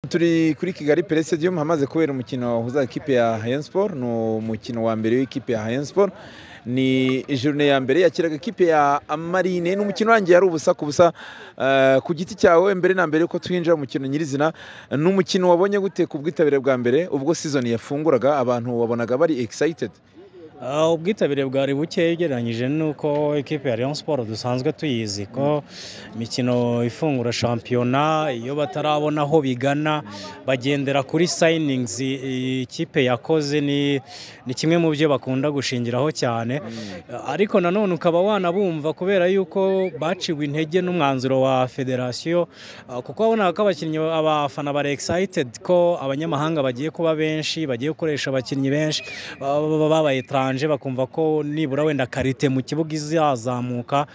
turi kuri kigali pere stadium hamaze kubera umukino wahuza ikipe ya Rayon Sport ni umukino wa mbere w'ikipe ya Rayon Sport ni journée ya mbere yakiraga ikipe ya marine ni umukino urangiye ari ubusa ku busa Eh, ku giti cyawe mbere na mbere ko twinjira mu mukino nyirizina ni umukino wabonye gute ku bwitabire bwa mbere ubwo season yafunguraga abantu wabonaga bari excited Ah, ubwitabire bwari buke ugereranyije n'uko ikipe ya Rayon Sport dusanzwe tuyizi ko imikino ifungura shampiyona iyo batarabona aho bigana bagendera kuri sayiningzi ikipe yakoze ni ni kimwe mu byo bakunda gushingiraho cyane ariko nanone ukaba wanabumva kubera yuko baciwe intege n'umwanzuro wa federasiyo ah, kuko wabonaga ko abakinnyi abafana bari excited ko abanyamahanga bagiye kuba benshi bagiye gukoresha abakinnyi benshi baba baba babayetaranje bakumva ko nibura wenda karite mu kibuga izazamuka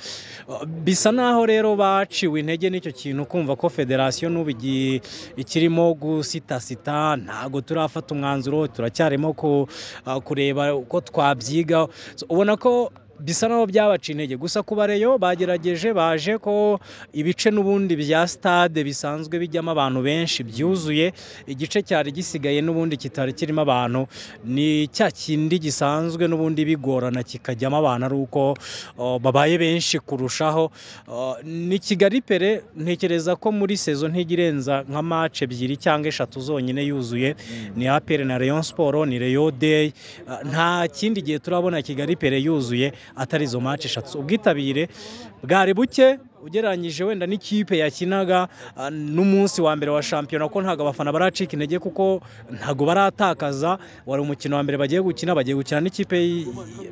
Ah, bisa naho rero baciwe intege n'icyo kintu kumva ko federasiyo n'ubu igi- ikirimo gusitasita ntabwo turafata umwanzuro turacyarimo ku- ah, kureba uko twabyigaho So, ubona ko bisa naho byabaca intege gusa ku bareyo bagerageje baje ko ibice n'ubundi bya stade bisanzwe bijyamo abantu benshi byuzuye igice cyari gisigaye n'ubundi kitari kirimo abantu ni cya kindi gisanzwe n'ubundi bigorana kikajyamo abantu ari uko oh, babaye benshi kurushaho Oh, ni kigali pere ntekereza ko muri sezo ntijya irenza nka mace ebyiri cyangwa eshatu zonyine yuzuye ni apere na Rayon Sport ni Rayon Day Ah, nta kindi gihe turabona Kigali pere yuzuye atari izo match eshatu ubwitabire bwari buke ugereranyije wenda n'ikipe yakinaga ah, n'umunsi wa mbere wa shampiyona ko ntabwo abafana baracika intege kuko ntabwo baratakaza wari umukino wa mbere bagiye gukina bagiye gukina n'ikipe y-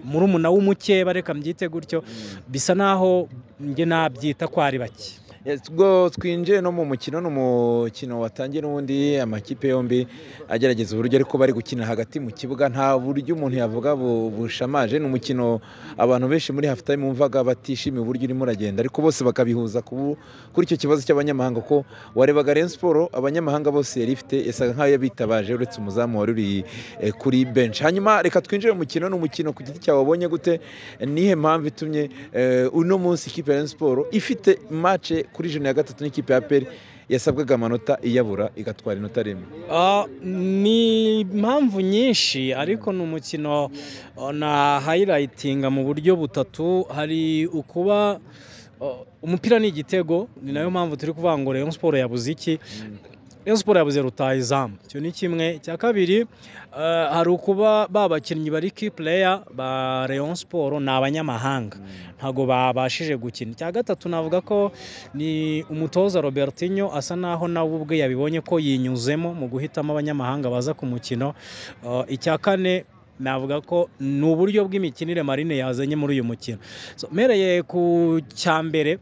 murumuna w'umukeba reka mbyite gutyo bisa naho njye nabyita ko ari bake Yes, ubwo twinjiye no mu mukino ni umukino watangiye n'ubundi amakipe yombi agerageza uburyo ariko bari gukina hagati mu kibuga nta buryo umuntu yavuga bu- bushamaje ni umukino abantu benshi muri half time wumvaga batishimiye uburyo urimo uragenda ariko bose bakabihuza ku- kuri icyo kibazo cy'abanyamahanga ko warebaga Rayon Sport abanyamahanga bose yari ifite yasaga nk'ayo bitabaje uretse umuzamu wari uri eh, kuri bench hanyuma reka twinjire mu mukino ni umukino ku giti cyawe wabonye gute nihe mpamvu itumye eh, uno munsi ikipe ya Rayon Sport ifite mace kuri jene ya gatatu n'ikipe ya peri yasabwaga amanota iyabura igatwara inota rimwe Ah, ni impamvu nyinshi ariko ni umukino ah, na hayilayitinga mu buryo butatu hari ukuba ah, umupira ni igitego ni nayo mpamvu turi kuvuga ngo Rayon Sport yabuze iki Rayon Sport yabuze rutayizamu icyo ni kimwe icya kabiri ah, hari ukuba ba bakinnyi bari ki player ba Rayon Sport ni abanyamahanga ntabwo babashije gukina icya gatatu navuga ko ni umutoza Robertinho asa naho nawe ubwe yabibonye ko yinyuzemo mu guhitamo abanyamahanga baza ku mukino Uh, icya kane navuga ko ni uburyo bw'imikinire marine yazanye muri uyu mukino So, mpereye ku cya mbere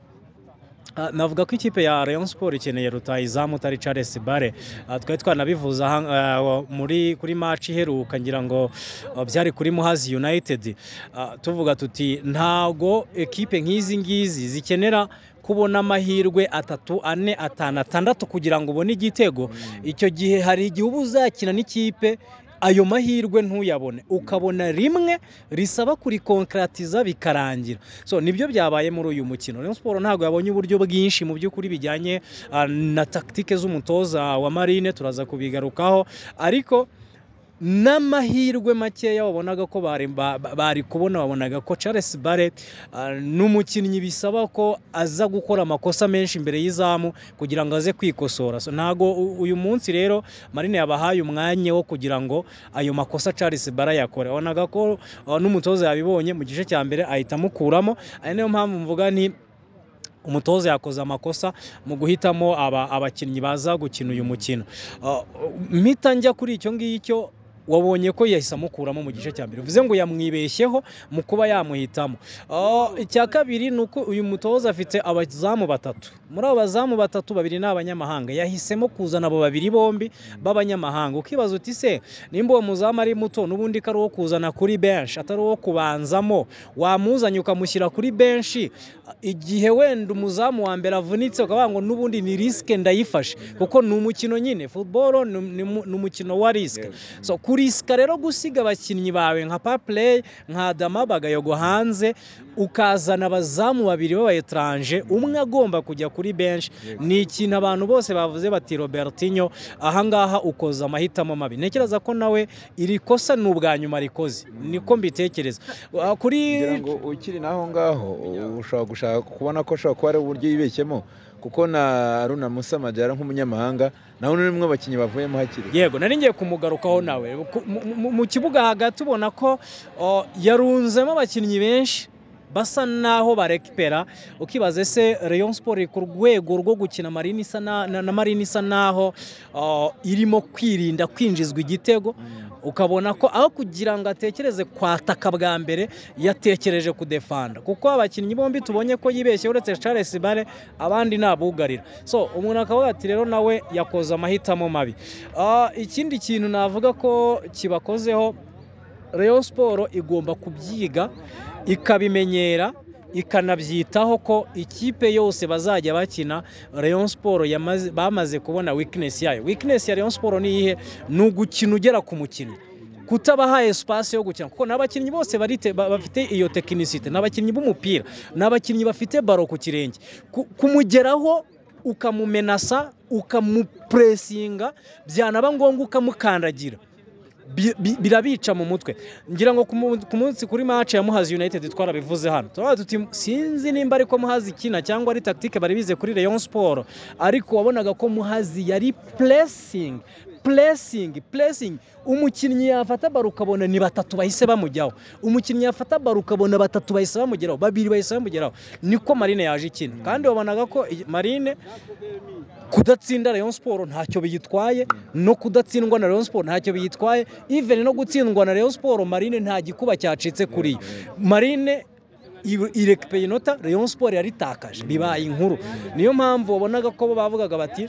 Ah, navuga ko ikipe ya Rayon Sport ikeneye rutayizamu utari Charles Bare Ah, twari twanabivuze aha- ah, muri kuri match iheruka ngira ngo ah, byari kuri Muhazi United Ah, tuvuga tuti ntago ekipe nk'izi ngizi zikenera kubona amahirwe atatu ane atanu atandatu kugira ngo ubone igitego icyo gihe hari igihe uba uzakina n'ikipe ayo mahirwe ntuyabone ukabona rimwe risaba kurikonkaratiza bikarangira so nibyo byabaye muri uyu mukino Rayon Sport ntabwo yabonye uburyo bwinshi mu by'ukuri bijyanye ah, na taktike z'umutoza wa Marine turaza kubigarukaho ariko n'amahirwe makeya wabonaga ko bari, ba- ba- bari kubona wabonaga ko Charles Bare ah, ni umukinnyi bisaba ko aza gukora amakosa menshi imbere y'izamu kugira ngo aze kwikosora so, ntago u- uyu munsi rero Marine yabahaye umwanya wo kugira ngo ayo makosa Charles Bare yakore wabonaga ko ah, n'umutoza yabibonye mu gice cya mbere ahita amukuramo ari nayo mpamvu mvuga nti umutoza yakoze amakosa mu guhitamo aba- abakinnyi baza gukina uyu mukino Ah, mpita njya kuri icyo ngicyo wabonye ko yahise amukuramo mu gice cya mbere bivuze ngo yamwibeshyeho mu kuba yamuhitamo Ah, icya kabiri ni uko uyu mutoza afite abazamu batatu muri abo bazamu batatu babiri ni abanyamahanga yahisemo kuzana abo babiri bombi b'abanyamahanga ukibaza uti se nimba uwo muzamu ari muto n'ubundi ko ari uwo kuzana kuri benshi atari uwo kubanzamo wamuzanye ukamushyira kuri benshi igihe wenda umuzamu wa mbere avunitse ukavuga ngo n'ubundi ni risike ndayifashe kuko ni umukino nyine football ni ni mu- ni umukino wa risike so kuri urisika rero gusiga abakinnyi bawe nka papureyi nka adama bagayogo hanze ukazana abazamu babiri b'abayetaranje umwe agomba kujya kuri benshi ni ikintu abantu bose bavuze bati robertinyo ahangaha ukoza amahitamo mabi ntekereza ko nawe iri kosa ni ubwa nyuma rikoze niko mbitekereza Ah, kuri kugira ngo ukiri naho ngaho ushobora gushaka kubona ko ashobora kuba ari uburyo yibeshyemo kuko na runa musa majyara nk'umunyamahanga nawe ni umwe mu bakinnyi bavuyemo hakiri kare. yego nari ngiye kumugarukaho nawe Ku- mu- mu- mu kibuga hagati ubona ko o, yarunzemo abakinnyi benshi basa naho barekipera ukibaza ese rayon sport iri ku rwego rwo gukina marine isa na, na, na marine isa naho o, irimo kwirinda kwinjizwa igitego ukabona ko aho kugira ngo atekereze kwataka bwa mbere yatekereje kudefanda kuko abakinnyi bombi tubonye ko yibeshye uretse Charles Bare abandi nabugarira so umuntu akavuga ati rero nawe yakoze amahitamo mabi Ah, ikindi kintu navuga ko kibakozeho Rayon Sport igomba kubyiga ikabimenyera ikanabyitaho ko ikipe yose bazajya bakina Rayon Sport yamaze- bamaze kubona weakness yayo weakness ya Rayon Sport ni iyihe ni ugukina ugera ku mukinnyi kutabaha espace yo gukina kuko n'abakinnyi bose barite, ba- bafite iyo tekinisite n'abakinnyi b'umupira n'abakinnyi bafite baro ku kirenge Ku- kumugeraho ukamumenasa ukamupresinga byanaba ngombwa ukamukandagira bi- bi- birabica mu mutwe ngira ngo ku mu- ku munsi kuri match ya muhazi united twarabivuze hano turavuga tuti sinzi nimba ariko muhazi ikina cyangwa ari tactique bari bize kuri rayon sport ariko wabonaga ko muhazi yari pressing pressing pressing umukinnyi yafata baro ukabona ni batatu bahise bamujyaho umukinnyi yafata baro ukabona batatu bahise bamugeraho babiri bahise bamugeraho niko marine yaje ikina kandi wabonaga ko iyi- marine kudatsinda Rayon Sport ntacyo biyitwaye no kudatsindwa na Rayon Sport ntacyo biyitwaye even no gutsindwa na Rayon Sport Marine nta gikuba cyacitse kuri yo Marine i- irekipeye inota Rayon Sport yaritakaje bibaye inkuru niyo mpamvu wabonaga ko bo bavugaga bati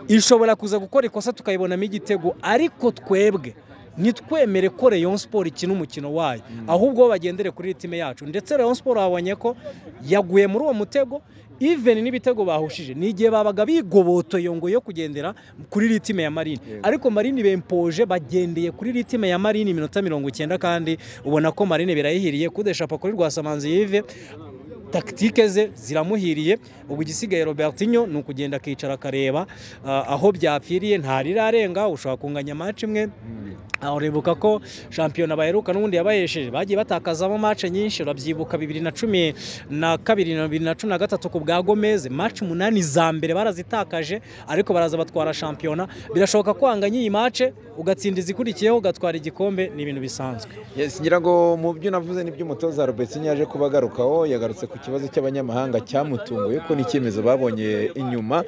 ishobora kuza gukora ikosa tukayibonamo igitego ariko twebwe ntitwemere ko Rayon Sport ikina umukino wayo ahubwo bagendere kuri time yacu ndetse Rayon Sport babonye ko yaguye muri uwo mutego even n'ibitego bahushije ni igihe babaga bigobotoye ngo yo kugendera kuri ritime ya Marine ariko Marine bempoje bagendeye kuri ritime ya Marine iminota mirongo icyenda kandi ubona ko Marine birayihiriye kudeshapa kuri Rwasamanzi Yves takitike ze ziramuhiriye ubu igisigaye robertinho ni ukugenda akicara akareba ah, aho byapfiriye ntarirarenga ushobora kunganya match imwe aho uribuka ko shampiyona baheruka n'ubundi yabayesheje bagiye batakazamo match nyinshi urabyibuka bibiri na cumi na kabiri na bibiri na cumi na gatatu ku bwa gomez match umunani za mbere barazitakaje ariko baraza batwara shampiyona birashoboka ko wanganya iyi match ugatsinda izikurikiyeho ugatwara igikombe ni ibintu bisanzwe Yes, ngira ngo mu byo navuze n'ibyo umutoza Robertson yaje kubagarukaho yagarutse ku kibazo cy'abanyamahanga cyamutunguye ko n'icyemezo babonye inyuma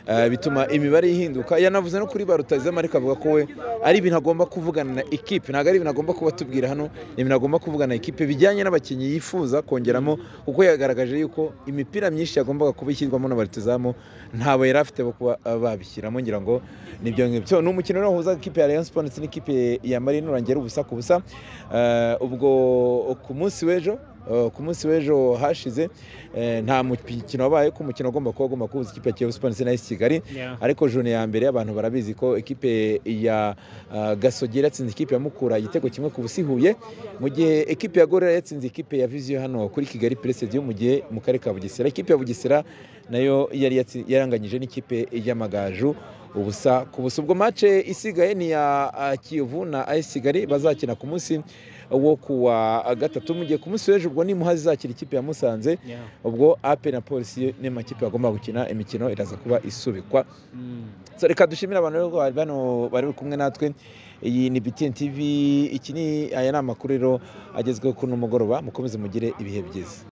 eh, bituma imibare ihinduka yanavuze no kuri barutazamu ariko avuga ko we ari ibintu agomba kuvugana na ekipe ntabwo ari ibintu agomba kuba atubwira hano ni ibintu agomba kuvugana na ekipe bijyanye n'abakinnyi yifuza kongeramo kuko yagaragaje yuko imipira myinshi yagombaga kuba ishyirwamo na barutazamu ntabo yari afite bo kuba eh, babishyiramo ngira ngo nibyo ngibyo ni umukino rero wahuza ikipe ya Rayon Sports n'ikipe ya Marine urangera ubusa ku busa Eh, ubwo ku munsi w'ejo eh, ku munsi w'ejo hashize eh, nta mukino wabaye ko umukino wagomba kuba wagomba kubuza ikipe ya Kiyovu Sports na AS Kigali ariko jone ya mbere abantu barabizi ko ikipe ya ah, gasogera yatsinze ikipe ya mukura igitego kimwe ku busa ihuye mu gihe ikipe ya gorera yatsinze ikipe ya viziyo hano kuri kigali peresediyo mu gihe mu karere ka bugesera ikipe ya bugesera nayo yari yatsi- yaranganyije n'ikipe y'amagaju ubusa ku busa ubwo mace isigaye ni iya ah, kiyovu na ayesi kigali bazakina ku munsi wo kuwa gatatu mu gihe ku munsi w'ejo ubwo ni muhazi izakira ikipe ya musanze ubwo ape na polisi ni amakipe agomba gukina imikino iraza kuba isubikwa so reka dushimire abantu rero bari bano bari kumwe natwe iyi ni BTN TV iki ni aya ni amakuru rero agezweho kuri uno mugoroba mukomeze mugire ibihe byiza